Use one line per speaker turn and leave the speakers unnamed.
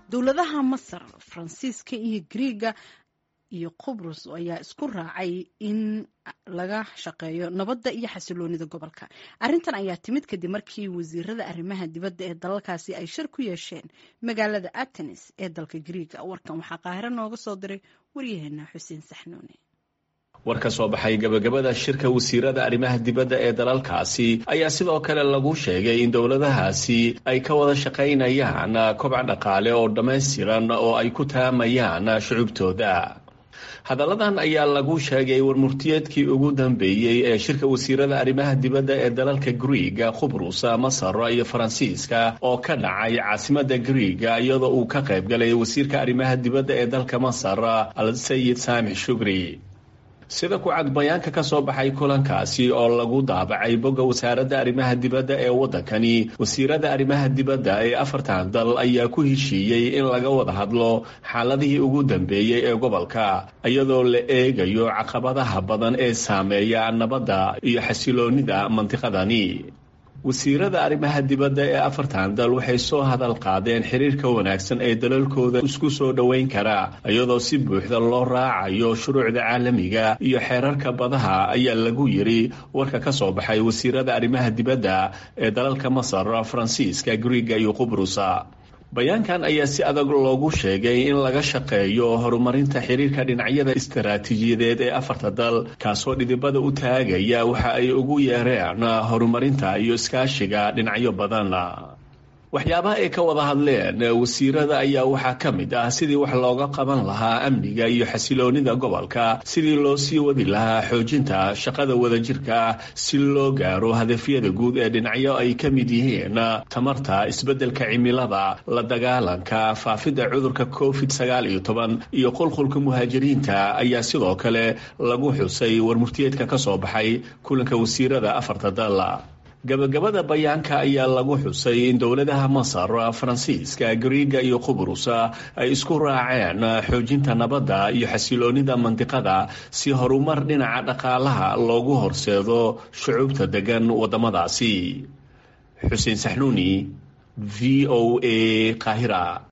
dowladaha masar faransiiska iyo griiga iyo qubrus ayaa isku raacay in laga shaqeeyo nabadda iyo xasiloonida gobolka arrintan ayaa timid kadib markii wasiirada arrimaha dibadda ee dalalkaasi ay shir ku yeesheen magaalada atenis ee dalka griiga warkan waxaa qaahiro nooga soo diray waryaheena xuseen saxnuune
war ka soo baxay gabagabada shirka wasiirada arrimaha dibadda ee dalalkaasi ayaa sidoo kale lagu sheegay in dowladahaasi ay ka wada shaqaynayaan kobca dhaqaale oo dhammaystiran oo ay ku taamayaan shucubtooda hadalladan ayaa lagu sheegay warmurtiyeedkii ugu dambeeyey ee shirka wasiirada arrimaha dibadda ee dalalka griiga khubrusa masar iyo faransiiska oo ka dhacay caasimada griiga iyadoo uu ka qayb galay wasiirka arrimaha dibadda ee dalka masar al sayid saamix shugri sida ku cad bayaanka ka soo baxay kulankaasi oo lagu daabacay bogga wasaaradda arrimaha dibadda ee waddankani wasiirada arrimaha dibadda ee afartan dal ayaa ku heshiiyey in laga wada hadlo xaaladihii ugu dambeeyey ee gobolka iyadoo la eegayo caqabadaha badan ee saameeya nabadda iyo xasiloonida mantiqadani wasiirada arrimaha dibadda ee afartan dal waxay soo hadal qaadeen xiriirka wanaagsan ee dalalkooda isku soo dhoweyn kara iyadoo si buuxda loo raacayo shuruucda caalamiga iyo xeerarka badaha ayaa lagu yiri warka ka soo baxay wasiirada arrimaha dibadda ee dalalka masar faransiiska griiga iyo qubrusa bayaankan ayaa si adag loogu sheegay in laga shaqeeyo horumarinta xiriirka dhinacyada istaraatiijiyadeed ee afarta dal kaasoo dhidibada u taagaya waxa ay ugu yeereen horumarinta iyo iskaashiga dhinacyo badan waxyaabaha ay ka wada hadleen wasiirada ayaa waxaa ka mid ah sidii wax looga qaban lahaa amniga iyo xasiloonida gobolka sidii loo sii wadi lahaa xoojinta shaqada wadajirka ah si loo gaaro hadafyada guud ee dhinacyo ay ka mid yihiin tamarta isbeddelka cimilada la dagaalanka faafidda cudurka covid sagaal iyo toban iyo qulqulka muhaajiriinta ayaa sidoo kale lagu xusay warmurtiyeedka ka soo baxay kulanka wasiirada afarta dal gabagabada bayaanka ayaa lagu xusay in dowladaha masar faransiiska griiga iyo qubrusa ay isku raaceen xoojinta nabadda iyo xasiloonida mandiqada si horumar dhinaca dhaqaalaha loogu horseedo shucuubta degan waddamadaasi xuseen saxnuuni v o a qaahira